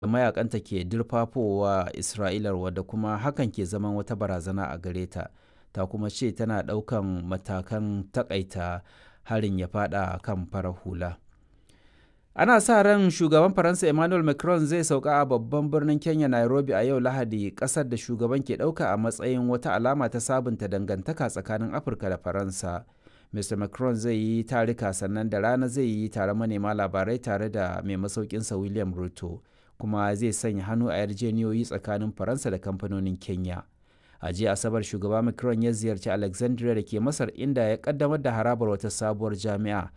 mayakanta ke dirfafowa Isra'ilar wadda kuma hakan ke zaman wata barazana a gare ta. Ta kuma ce tana ɗaukan matakan takaita harin ya fada kan farar hula. Ana sa ran shugaban Faransa Emmanuel Macron zai sauka a babban birnin Kenya Nairobi a yau Lahadi ƙasar da shugaban ke ɗauka a matsayin wata alama ta sabunta dangantaka tsakanin Afirka da Faransa. Mr. Macron zai yi tarika sannan da rana zai yi taron manema labarai tare da mai masaukinsa William Ruto kuma zai sanya hannu a yarjeniyoyi tsakanin Faransa da kamfanonin Kenya. A jiya Asabar shugaba Macron ya ziyarci Alexandria da ke Masar inda ya kaddamar da harabar wata sabuwar jami'a